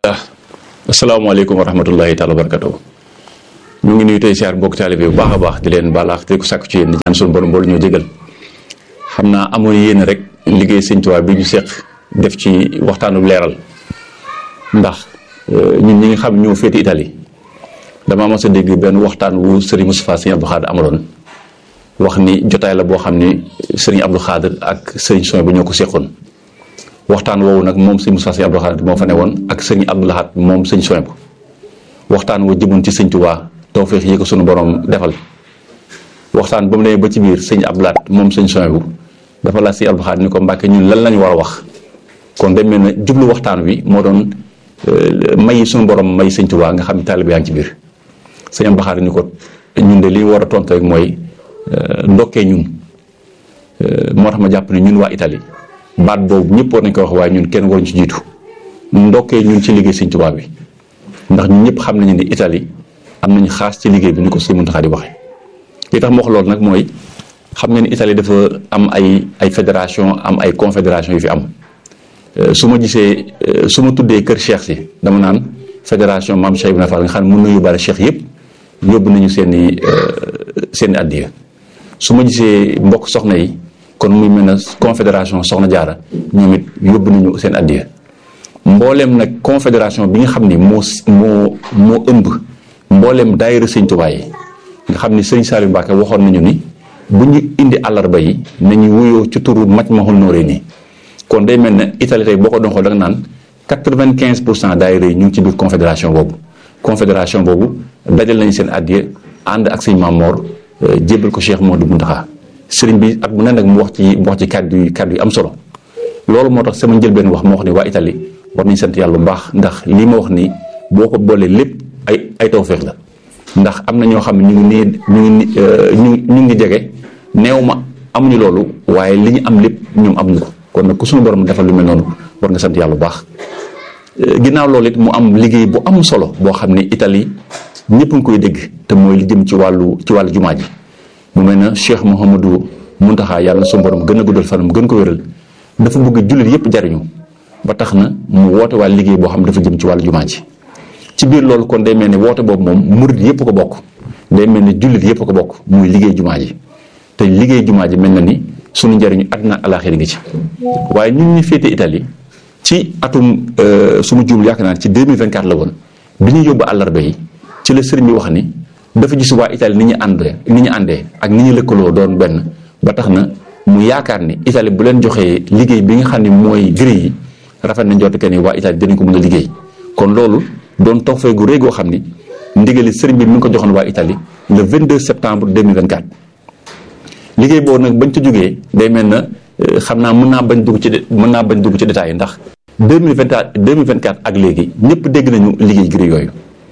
asalaamaaleykum wa rahmatullahi taala wa barakatuh ñu ngi nuyu tey siyaar mbokk taalibe bu baax a baax di leen baalaax te ko sàkku ci yéen di ñaan suñu borom boolu ñoo jégal xam naa amoon yéen rek liggéey sëñ Tuubaa bi ñu seq def ci waxtaanu leeral ndax ñun ñi nga xam ñoo féeti Italie dama mos a dégg benn waxtaan wu Serigne Moustapha Serigne Abdou Khadre amaloon wax ni jotaay la boo xam ni Serigne Abdou Khadre ak Serigne Soy bu ñoo ko seqoon waxtaan woowu nag moom Serigne Moustapha Serigne Abdou Khadre moo fa ne woon ak Serigne Abdou Lahad moom Serigne Soy bu waxtaan woo jëmoon ci Sëñ Tuubaa tawfeex yi ko sunu borom defal waxtaan ba mu demee ba ci biir sëñ Abdou Lahad moom Serigne Soy bu dafa laaj Serigne Abdou Khadre ni ko Mbàkke ñun lan lañu war a wax kon day mel ne jublu waxtaan wi moo doon may sunu borom may Sëñ Tuubaa nga xam ne taalibe yaa ngi ci biir sëñ Abdou Khadre ni ko ñun de li ñu war a tontu rek mooy ndokkee ñun moo tax ma jàpp ne ñun waa Italie baat boobu ñëpp war nañ ko wax waaye ñun kenn waruñ ci jiitu ndokkee ñun ci liggéey Sëñ Tuubaa bi ndax ñun ñëpp xam nañu ne Italie am nañu xaas ci liggéey bi ni ko sëñ Muntaxa di waxe li tax ma wax loolu nag mooy xam nga ni Italie dafa am ay ay fédération am ay confédération yu fi am su ma gisee su ma tuddee kër cheikh si dama naan fédération Maam Cheikh Ibrahima Fall nga xam ne mën na yóbbaale cheikh yëpp yóbbu nañu seen i seen i addiya su ma gisee mbokk soxna yi kon muy mel na confédération soxna jaara ñoom it yóbbu nañu seen addiya mbooleem nag confédération bi nga xam ni moo moo moo ëmb mbooleem daayira sëñ Tuubaa yi nga xam ni sëñ Saliou Mbacke waxoon nañu ni bu ñu indi àllarba yi nañu wuyoo ci turu Majmahun Nurayni kon day mel ne Italie tey boo ko doon xool da nga naan quatre-vingt-quinze pour cent daayira yi ñu ngi ci biir confédération boobu confédération boobu dajal nañu seen addiya ànd ak sëñ Maam Mor jébbal ko Cheikh Modou Mountakha sëriñ bi at mu ne nag mu wax ci mu wax ci kàddu yi kàddu yi am solo loolu moo tax sama njëlbeen wax moo wax ni waa Italie war nañu sant yàlla bu baax ndax lii ma wax nii boo ko boolee lépp ay ay tawfeex la ndax am na ñoo xam ne ñu ngi nii ñu ngi ñu ñu ngi jege neew ma amuñu loolu waaye li ñu am lépp ñoom amuñu ko kon nag ku suñu borom defal lu mel noonu war nga sant yàlla bu baax ginnaaw loolu it mu am liggéey bu am solo boo xam ne Italie ñëpp nga koy dégg te mooy li jëm ci wàllu ci wàllu jumaa ji mu mel na Cheikh Mouhamadou Mountakha yàlla na suñu borom gën a guddal fanam gën ko wéral dafa bëgg jullit yëpp jariñu ba tax na mu woote wàll liggéey boo xam dafa jëm ci wàllu jumaa ji ci biir loolu kon day mel ni woote boobu moom murit yëpp ko bokk day mel ni jullit yëpp ko bokk muy liggéey jumaa ji te liggéey jumaa ji mel na ni suñu njëriñu àddina alaaxira ngi ci waaye ñun ñu féete Italie ci atum su ma juum yaakaar naa ci 2024 la woon bi ñu yóbbu àllarba yi ci la sëriñ bi wax ni dafa gis waa Italie ni ñu àndee ni ñu àndee ak ni ñu lëkkaloo doon benn ba tax na mu yaakaar ni Italie bu leen joxee liggéey bi nga xam ne mooy grille yi rafet na njort que ni waa Italie dinañ ko mën a liggéey kon loolu doon tawfeex gu rëy goo xam ni ndigali sëriñ bi mi ngi ko joxoon waa Italie le 22 septembre 2024. liggéey boobu nag bañ ca jógee day mel na xam naa mën naa bañ dugg ci mën naa bañ dugg ci détails yi ndax 2024 2024 ak léegi ñëpp dégg nañu liggéey grille yooyu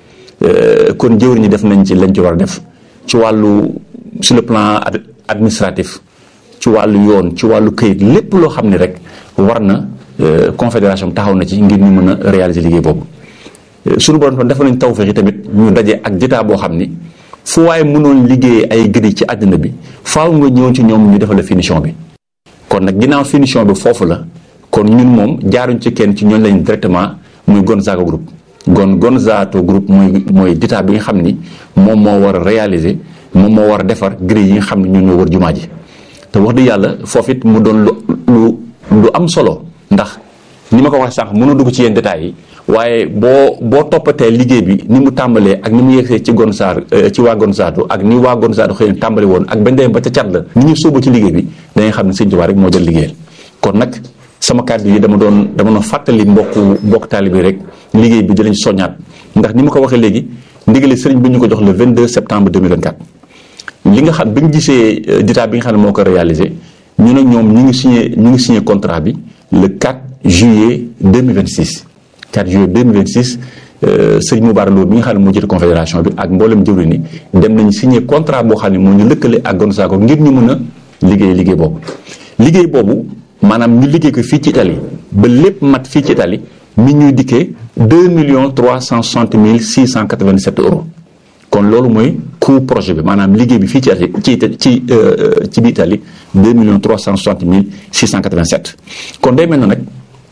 kon jëwriñ ñi def nañ ci lañ ci war a def ci wàllu sur le plan administratif ci wàllu yoon ci wàllu këyit lépp loo xam ne rek war na confédération taxaw na ci ngir ñu mën a réaliser liggéey boobu suñu borom tam dafa nañ tawfeex yi tamit ñu daje ak jitaa boo xam ni fu waaye mënoon liggéey ay grille ci àddina bi faaw nga ñëw ci ñoom ñu defal la finition bi kon nag ginnaaw finition bi foofu la kon ñun moom jaaruñ ci kenn ci ñoon lañ directement muy Gonzaga groupe gon Gonzato groupe mooy mooy dita bi nga xam ni moom moo war a réaliser moom moo war a defar grille yi nga xam ne ñun ñoo wër jumaa ji te wax dëgg yàlla foofu it mu doon lu lu lu am solo ndax ni ma ko waxee sànq mën a dugg ci yenn détails yi waaye boo boo toppatee liggéey bi ni mu tàmbalee ak ni mu yegsee ci Gonzaar ci waa Gonzato ak ni waa Gonzato xëy na tàmbali woon ak bañ demee ba ca cat la ni ñu sóobu ci liggéey bi da nga xam ne Sëñ Tuubaa rek moo jël liggéeyal kon nag sama kàddu yi dama doon dama doon fàttali mbokku mbokk taalibe rek liggéey bi dinañ soññaat ndax ni ma ko waxee léegi ndigali sëriñ bi ñu ko jox le 22 septembre 2024 li nga xam bi ñu gisee dita bi nga xam ne moo ko réalisé ñu ne ñoom ñu ngi signé ñu ngi signé contrat bi le 4 juillet 2026 4 juillet 2026 sëriñ Moubarak Lo bi nga xam ne moo jiite confédération bi ak mboolem jëwriñ ni dem nañu signé contrat boo xam ne moo ñu lëkkale ak Gonzago ngir ñu mën a liggéey liggéey boobu liggéey boobu maanaam ñu liggéey ko fii ci Italie ba lépp mat fii ci Italie mi ñuy dikkee 2 millions 360 mille 687 euros kon loolu mooy coût projet bi maanaam liggéey bi fii ci ci ci ci biir Italie 2 millions 360 mille 687 kon day mel na nag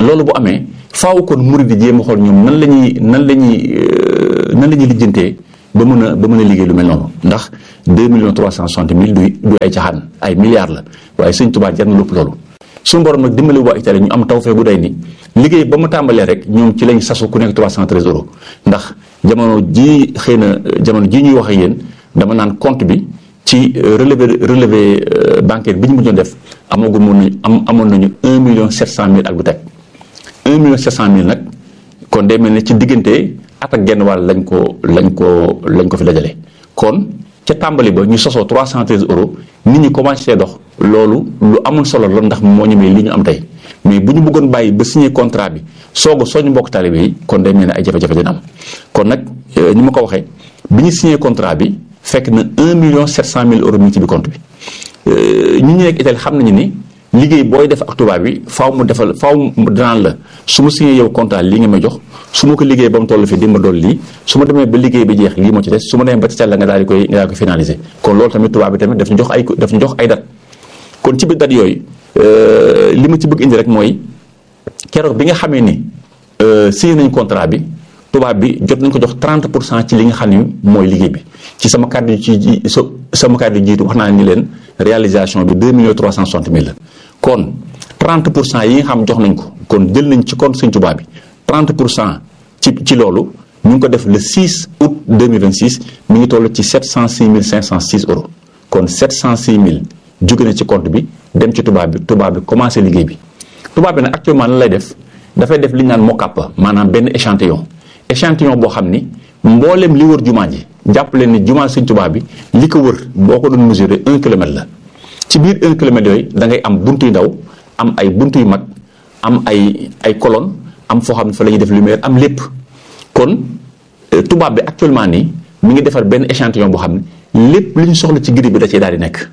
loolu bu amee faaw kon murid di jéem a xool ñoom nan la ñuy nan la ñuy nan la ñuy lijjantee ba mën a ba mën a liggéey lu mel noonu ndax 2 millions 360 mille du du ay caxaan ay milliards la waaye sëñ Tuubaa jar na lépp loolu suñu borom nag dimbali waa Italie ñu am tawfeex gu day ni liggéey ba mu tàmbalee rek ñoom ci lañ sasu ku nekk 313 euros ndax jamono ji xëy na jamono ji ñuy wax ak yéen dama naan compte bi ci relevé relevé bancaire bi ñu mujjoon def amagul mun nañu am amoon nañu 1 million 700 mille ak bu teg 1 million 700 mille nag kon day mel ne ci diggante at ak genn wàll lañ ko lañ ko lañ ko fi dajale kon ca tàmbali ba ñu sosoo 313 euros nit ñi commencé dox loolu lu amul solo la ndax moo ñu may li ñu am tey mais bu ñu bëggoon bàyyi ba signé contrat bi soog a soññ mbokk taalibe yi kon day mel ne ay jafe-jafe dina am kon nag ni ma ko waxee bi ñu signé contrat bi fekk na 1 million 700 mille euros mi ngi ci bi compte bi ñun ñu nekk Italie xam nañu ni liggéey booy def ak tubaab bi faaw mu defal faaw mu danaan la su ma signé yow contrat lii nga may jox su ma ko liggéey ba mu toll fii di ma dool lii su ma demee ba liggéey bi jeex lii moo ci des su ma demee ba ci la nga daal di koy nga daal di koy finaliser kon loolu tamit tubaab bi tamit daf ñu jox ay daf ñu jox ay date kon ci biir date yooyu li ma ci bëgg indi rek mooy keroog bi nga xamee ni signé nañ contrat bi tubaab bi jot nañ ko jox 30 pour cent ci li nga xam ne mooy liggéey bi ci sama kàddu ci sama kàddu jiitu wax naa ni leen réalisation bi 2 millions 360 mille la kon 30 pour cent yi nga xam jox nañ ko kon jël nañ ci compte Sëñ Tuubaa bi 30 pour cent ci ci loolu ñu ngi ko def le 6 août 2026 mi ngi toll ci 706 506 euros kon 706 000 jóge na ci compte bi dem ci tubaab bi tubaab bi commencé liggéey bi tubaab bi nag actuellement lan lay def dafay def li ñu naan mocap maanaam benn échantillon échantillon boo xam ni mboolem li wër jumaa ji jàpp leen ni jumaa Sëñ Tuubaa bi li ko wër boo ko doon mesurer un kilomètre la ci biir un kilomètre yooyu da ngay am buntu yu ndaw am ay buntu yu mag am ay ay colonne am foo xam ne fa la ñuy def lumière am lépp kon tubaab bi actuellement nii mi ngi defar benn échantillon boo xam ne lépp li ñu soxla ci grid bi da cee daal di nekk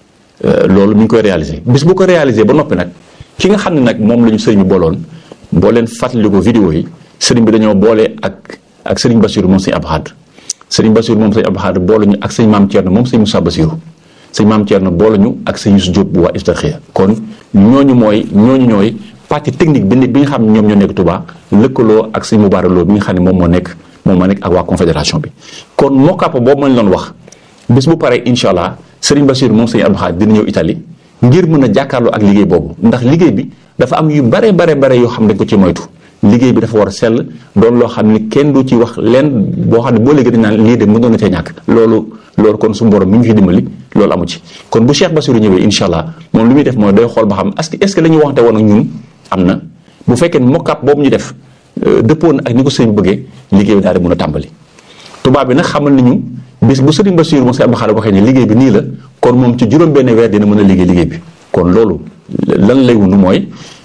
loolu mi ngi koy réaliser bis bu ko réaliser ba noppi nag ki nga xam ne nag moom la ñu sëriñ bi booloon boo leen fàttaliku vidéo yi sëriñ bi dañoo boole ak ak sëriñ Bassirou moom sëñ Abdou Khadre sëriñ Bassirou moom sëñ Abdou Khadre boole ñu ak sëñ Maam Thierno moom sëñ Moussa Bassirou sëñ Maam Thierno boole ñu ak sëñ Youssou Diop bu waa Iftaxiya kon ñooñu mooy ñooñu ñooy partie technique bi bi nga xam ne ñoom ñoo nekk Touba lëkkaloo ak sëñ Moubarak Lo bi nga xam ne moom moo nekk moom moo nekk ak waa confédération bi kon mokkaapa boobu ma leen doon wax bis bu paree incha allah sëriñ Bassirou moom sëñ Abdou Khadre dina ñëw Italie ngir mën a jàkkaarloo ak liggéey boobu ndax liggéey bi dafa am yu bare bare bare yoo xam dañ ko ci moytu liggéey bi dafa war a sell doon loo xam ni kenn du ci wax leen boo xam ne boo léegi dañ naan lii de mënoon na cee ñàkk loolu loolu kon su borom mi ñu fi dimbali loolu amu ci kon bu Cheikh Bassirou ñëwee incha allah moom li muy def mooy day xool ba xam est-ce que est-ce que la ñu waxante woon ak ñun am na bu fekkee mokkaat boobu ñu def dëppoo na ak ni ko sëriñ bëggee liggéey bi daal di mën a tàmbali tubaab bi nag xamal nañu bis bu sëriñ Bassirou moom si Abdou Khadre waxee ne liggéey bi nii la kon moom ci juróom benn weer dina mën a liggéey liggéey bi kon loolu lan lay wunu mooy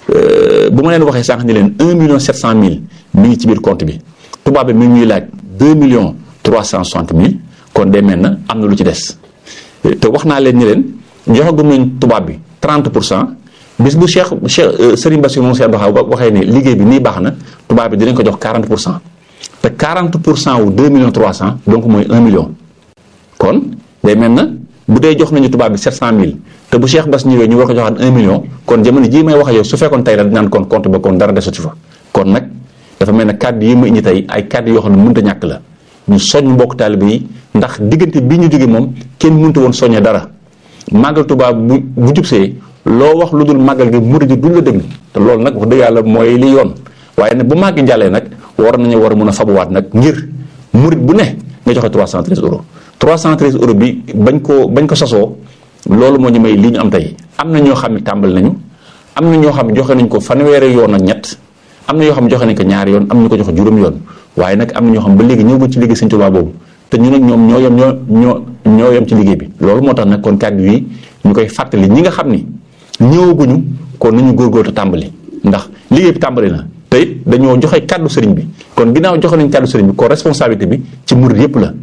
bu ma leen waxee sànq ni leen 1 million 700 mille mi ngi ci biir compte bi tubaab bi mi ngi ñuy laaj 2 millions 360 mille kon day mel na am na lu ci des te wax naa leen ni leen joxagum nañ tubaab bi 30 pour cent bis bu Cheikh Cheikh Serigne Bassirou moom Cheikh Abdou Khadre waxee ne liggéey bi nii baax na tubaab bi dinañ ko jox 40 pour cent te 40 pour cent wu 2 millions 300 donc mooy 1 million kon day mel na bu dee jox nañu tubaab bi 700000 te bu Cheikh Bass ñëwee ñu war ko joxaat 1 million kon jamono jii may wax ak yow su fekkoon tey la dinaan kon compte ba kon dara desatu fa kon nag dafa mel ne kàddu yi ma indi tey ay kàddu yoo xam ne mënut a ñàkk la ñu soññ mbokk taalibe yi ndax diggante bii ñu jóge moom kenn mënut woon soññee dara màggal tubaab bu bu jubsee loo wax lu dul màggal gi murid yi duñ la déglu te loolu nag wax dëgg yàlla mooy li yoon waaye nag bu màggi jàllee nag war nañu war a mën a fabuwaat nag ngir murid bu ne nga joxe 313 euros 313 euros bi bañ ko bañ ko sasoo loolu moo ñu may lii ñu am tey am na ñoo xam ne tàmbali nañu am na ñoo xam ne joxe nañ ko fanweeri yoon ak ñett am na yoo xam ne joxe nañ ko ñaari yoon am na ñu ko joxe juróom yoon waaye nag am na ñoo xam ba léegi ñëwaguñ ci liggéey Sëñ Tuubaa boobu te ñu nag ñoom ñoo yem ñoo ñoo ñoo yem ci liggéey bi loolu moo tax nag kon kàddu yi ñu koy fàttali ñi nga xam ni ñëwaguñu kon nañu góorgóorlu te tàmbali ndax liggéey bi tàmbali na te it dañoo joxe kàddu sëriñ bi kon ginnaaw joxe nañ kàddu sëriñ bi kon responsabilité bi ci murid yépp la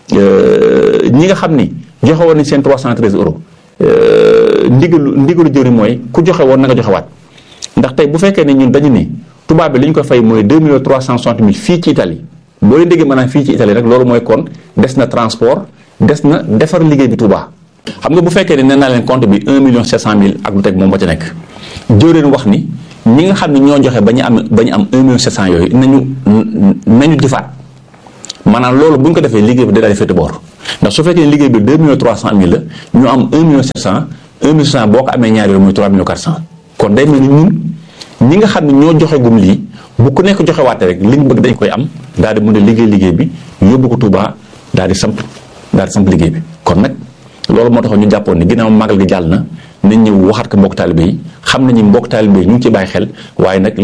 ñi nga xam ni joxe woon nañ seen 313 euros ndigalu ndigalu jëriñ mooy ku joxe woon na nga joxewaat ndax tey bu fekkee ne ñun dañu ni tubaab bi li ñu ko fay mooy 2 millions 360 mille fii ci Italie boo leen déggee maanaam fii ci Italie rek loolu mooy kon des na transport des na defar liggéey bi Touba. xam nga bu fekkee ne nee naa leen compte bi 1 million 700 mille ak lu teg moom moo ci nekk jëriñ wax ni ñi nga xam ne ñoo joxe ba ñu am ba ñu am un million sept cent yooyu nañu nañu difaat maanaam loolu bu ñu ko defee liggéey bi da daal di féete boor ndax su fekkee liggéey bi deux millions trois cent mille la ñu am un million sept cent un million sept cent boo ko amee ñaari yoon muy trois millions quatre cent kon day mel ni ñun ñi nga xam ne ñoo joxe gum lii bu ku nekk joxe waate rek li ñu bëgg dañ koy am daal di mën a liggéey liggéey bi yóbbu ko Touba daal di samp daal di samp liggéey bi kon nag loolu moo taxoon ñu jàppoon ni ginnaaw màggal gi jàll na nañ ñëw waxaat ko mbokk taalibe yi xam nañu mbokk taalibe yi ñu ngi ci bàyyi xel waaye nag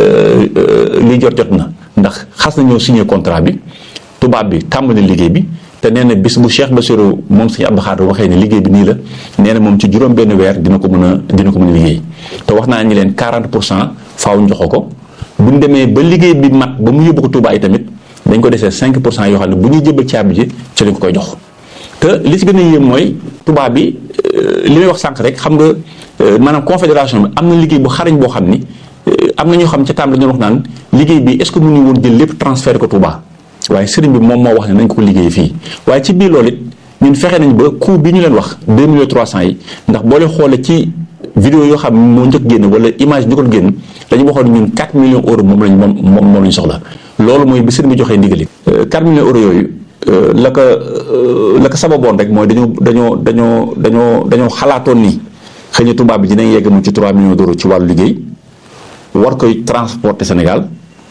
lii jot jot na ndax xas nañoo signé contrat bi tubaab bi tàmbali liggéey bi te nee na bis bu Cheikh Bassirou moom Sëñ Abdou Khadre waxee ne liggéey bi nii la nee na moom ci juróom benn weer dina ko mën a dina ko mën a liggéey te wax naa ñi leen 40 pour cent faaw ñu joxe ko bu ñu demee ba liggéey bi mat ba mu yóbbu ko Touba yi tamit dañ ko desee 5 pour cent yoo xam ne bu ñuy jëbal caabi ji ci lañ ko koy jox te li ci gën a yéem mooy tubaab bi li may wax sànq rek xam nga maanaam confédération bi am na liggéey bu xarañ boo xam ni am na ñoo xam ca taam dañoo wax naan liggéey bi est-ce que mënuñu woon jël lépp transféré ko Touba waaye sëriñ bi moom moo wax ne nañ ko ko liggéey fii waaye ci biir loolu it ñun fexe nañ ba coût bi ñu leen wax 2 millions 300 yi ndax boo leen xoolee ci vidéo yoo xam ne moo njëkk génn wala image njëkkoon génn dañu waxoon ñun 4 millions euros moom lañ moom moom moom lañ soxla loolu mooy bi sëriñ bi joxee ndigali 4 millions euros yooyu la ko la ko sababoon rek mooy dañoo dañoo dañoo dañoo dañoo xalaatoon ni xëy na tubaab bi dinañ yegg mu ci 3 millions d'euros ci wàllu liggéey war koy transporter Sénégal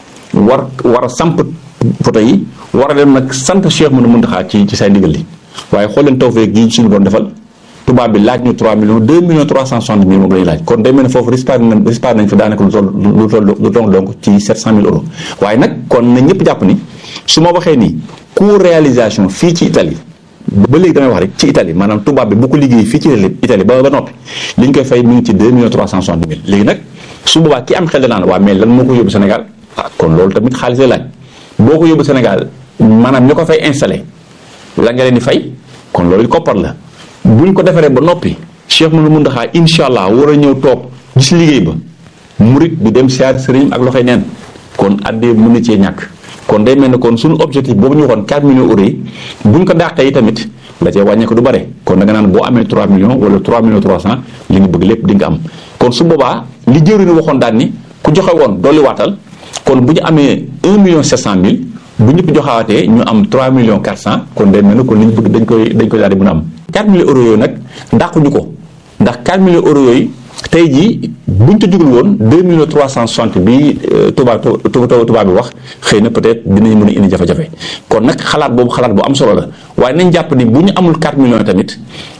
war war a samp poto yi war a dem nag sant Cheikh mën a Mountakha ci ci say ndigal li waaye xool leen tawfeex gi suñu doon defal tubaab bi laaj ñu 3 millions 2 millions 360 mille moom lañu laaj kon day mel ne foofu rispar nañ rispar nañ fi daanaka lu toll lu toll lu toll donc ci 700 mille euros waaye nag kon na ñëpp jàpp ni su ma waxee ni coût réalisation fii ci Italie ba léegi damay wax rek ci Italie maanaam tubaab bi bu ko liggéey fii ci Italie ba ba noppi li ñu koy fay mi ngi ci 2 millions 360 mille léegi nag su boobaa ki am xel da naan waa mais lan moo ko yóbbu Sénégal ah kon loolu tamit xaalis lay laaj boo ko yóbbu Sénégal maanaam ñi ko fay installé la nga leen di fay kon loolu koppar la buñ ko defaree ba noppi Cheikh Mouhamadou Mountakha incha allah war a ñëw toog gis liggéey ba murit du dem siyaar sëriñ ak loxoy neen kon addee mën na cee ñàkk kon day mel ne kon suñu objectif boobu ñu waxoon 4 millions euros yi buñ ko dàqee yi tamit la cee wàññee ko du bare kon da nga naan boo amee 3 millions wala 3 millions 300 li nga bëgg lépp di nga am kon su boobaa li jëriñu waxoon daan ni ku joxe woon dolli waatal kon bu ñu amee 1 million 700 mille bu ñëpp joxawaatee ñu am 3 millions 400 kon day mel ne kon li ñu bëgg dañ koy dañ koy daal di mën a am 4 millions euros yooyu nag dàquñu ko ndax 4 millions euros yooyu tey jii buñ ko jugul woon 2 millions 360 bi tubaab tubaab bi wax xëy na peut-être dinañ mën a indi jafe-jafe kon nag xalaat boobu xalaat bu am solo la waaye nañ jàpp ni bu ñu amul 4 millions tamit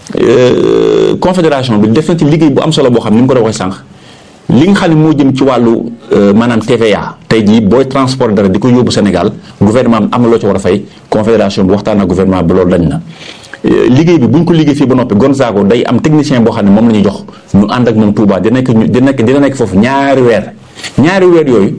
confédération bi def na ci liggéey bu am solo boo xam ni mu ko doon waxee sànq li nga xam ne moo jëm ci wàllu maanaam TVA tey jii booy transport dara di ko yóbbu Sénégal gouvernement bi am na loo ci war a fay confédération bi waxtaan ak gouvernement bi loolu dañ na liggéey bi bu ñu ko liggéey fii ba noppi Gonzago day am technicien boo xam ne moom la ñuy jox ñu ànd ak moom Touba dina nekk ñu dina nekk dina nekk foofu ñaari weer ñaari weer yooyu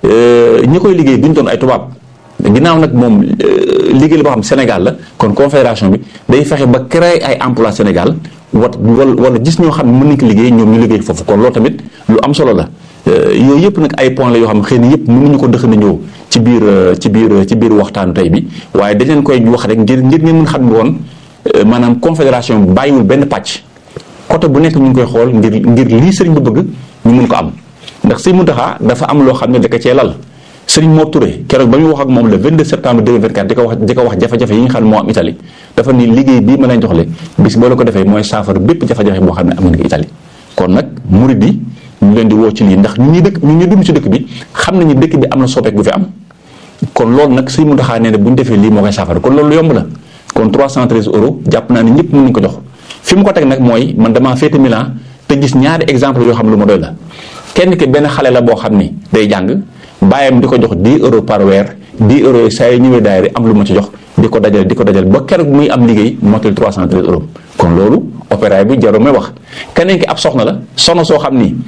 ñi koy liggéey duñ doon ay tubaab ginnaaw nag moom liggéey la boo xam Sénégal la kon confédération bi day fexe ba créer ay emploi Sénégal wat wala wala gis ñoo xam ne mën nañ ko liggéey ñoom ñu liggéey foofu kon loolu tamit lu am solo la yooyu yëpp nag ay point la yoo xam ne xëy na yëpp mënuñu ko dëx na ñëw ci biir ci biir ci biir waxtaanu tey bi waaye dañ leen koy wax rek ngir ngir ngeen mën xam ne woon maanaam confédération bi bàyyiwul benn pàcc côté bu nekk ñu ngi koy xool ngir ngir lii sëriñ bi bëgg ñu mun ko am ndax sëriñ Mountakha dafa am loo xam ne da ko cee lal sëriñ Mor Touré keroog ba ñu wax ak moom le 22 septembre 2024 di ko wax di ko wax jafe-jafe yi nga xam ne moo am Italie dafa ni liggéey bii ma leen joxle bis boo la ko defee mooy saafara bépp jafe-jafe boo xam ne am na ko Italie kon nag murid yi ñu leen di woo ci lii ndax ñu ñuy dëkk ñu ñuy dund ci dëkk bi xam nañu dëkk bi am na soppeek bu fi am kon loolu nag sëriñ Mountakha nee na bu ñu defee lii moo koy saafara kon loolu yomb la kon 313 euros jàpp naa ne ñëpp mën nañu ko jox fi mu ko teg nag mooy man damaa féete Milan te gis ñaari exemple yoo xam lu ma doy la kenn ki benn xale la boo xam ni day jàng bàyyam di ko jox 10 euros par weer 10 euros yi saa yu ñëwee daayira am lu ma ci jox di ko dajal di ko dajal ba keroog muy am liggéey motul 313 euros kon loolu opéra bi jarul may wax keneen ki ab soxna la soxna soo xam ni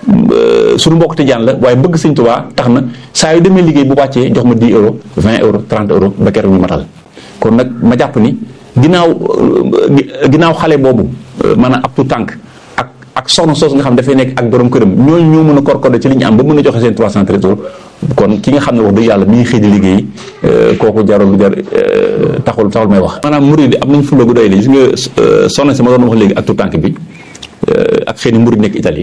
suñu mbokk tijaan la waaye bëgg sëñ Tuubaa tax na saa yu demee liggéey bu wàccee jox ma 10 euros 20 euros 30 euros ba keroog muy matal kon nag ma jàpp ni ginnaaw ginnaaw xale boobu maanaam ab tu tànk ak ak soxna soos nga xam dafay nekk ak borom këram ñooñu ñoo mën a korkode ci li ñu am ba mën a joxe seen 313 euros kon ki nga xam ne wax dëgg yàlla mi ngi xëy di liggéey kooku jarul jar taxul taxul may wax. maanaam murid am nañ fulla gu doy la gis nga soxna si ma doon wax léegi ak tu tànk bi ak xëy na murid nekk Italie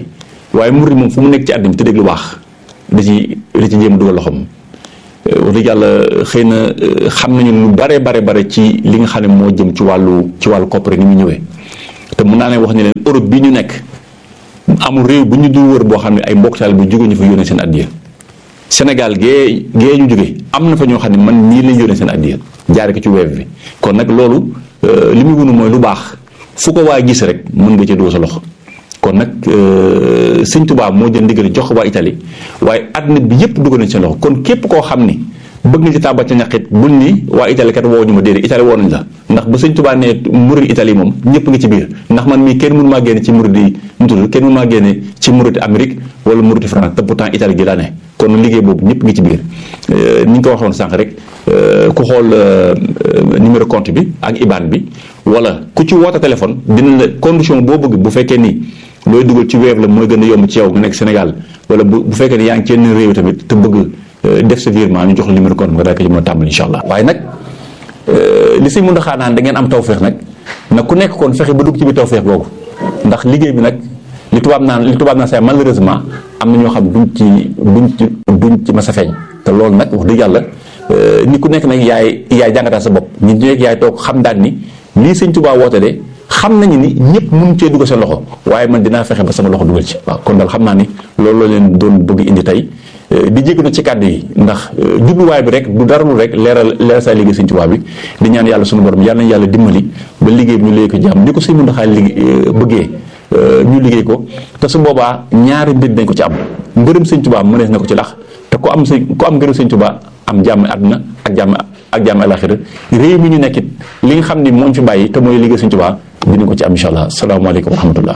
waaye murid moom fu mu nekk ci àddina bi te dégg lu baax da ci da ci jéem a dugal loxoom wax dëgg yàlla xëy na xam nañu lu bare bare bare ci li nga xam ne moo jëm ci wàllu ci wàllu koppare ni mu ñëwee te mun naa ne wax ne leen Europe bi ñu nekk amul réew bu ñu dul wër boo xam ne ay mbokk taal bi jóge ñu fa yónnee seen addiya Sénégal gee gee ñu jóge am na fa ñoo xam ne man nii lañ yónnee seen addiya jaare ko ci weef bi kon nag loolu li muy wunu mooy lu baax fu ko waa gis rek mën nga cee dugal sa loxo kon nag sëñ Tuubaa moo jël ndigal jox ko waa Italie waaye àddina bi yëpp dugal nañ seen loxo kon képp koo xam ni bëgg nga ci tàbbal ca ñaqit bul ni waa Italie kat woo ñu ma déedéet Italie woo nañ la ndax ba sëñ Tuubaa ne murid Italie moom ñëpp nga ci biir ndax man mii kenn mënu maa génne ci murid yi mu tudd kenn mënu maa génne ci murid Amérique wala murid France te pourtant Italie gi laa ne kon liggéey boobu ñëpp ngi ci biir ni nga ko waxoon sànq rek ku xool numéro compte bi ak IBAN bi wala ku ci woote téléphone dina la condition boo bëgg bu fekkee ni looy dugal ci Wave la mooy gën a yomb ci yow nga nekk Sénégal wala bu bu fekkee ni yaa ngi ci yenn réew tamit te bëgg def sa virement ñu jox la numéro compte nga daal ko ci mën a tàmbali incha allah. waaye nag li si mën a xaanaan da ngeen am tawféex nag nag ku nekk kon fexe ba dugg ci biir tawféex boobu ndax liggéey bi nag li tubaab naan li tubaab naan say malheureusement am na ñoo xam duñ ci duñ ci duñ ci mas a feeñ te loolu nag wax dëgg yàlla ni ku nekk nag yaay yaay jàngataa sa bopp ñi nekk yaay toog xam daan ni lii sëñ Tuubaa woote de xam nañu ni ñëpp mun cee dugal seen loxo waaye man dinaa fexe ba sama loxo dugal ci waaw kon daal xam naa ni loolu la leen doon bëgg indi tey di jégalu ci kàddu yi ndax jubluwaay bi rek du dara lu rek leeral leeral saa liggéey sëñ Tuubaa bi di ñaan yàlla sunu borom yàlla nañu yàlla dimbali ba liggéey bi ñu liggéey ko jàmm ni ko sëñ Muntaxaa liggéey bëggee ñu liggéey ko te su boobaa ñaari mbir dañ ko ci am ngërëm sëñ Tuubaa mënees na ko ci lax te ku am sëñ ku am ngërëm sëñ Tuubaa am jàmm àdduna ak jàmm ak jàmm alaxira réew mi ñu nekkit li nga xam ni moom fi bàyyi te mooy liggéey sëñ Tuubaa dinañ ko ci am incha allah salaamaaleykum wa rahmatullah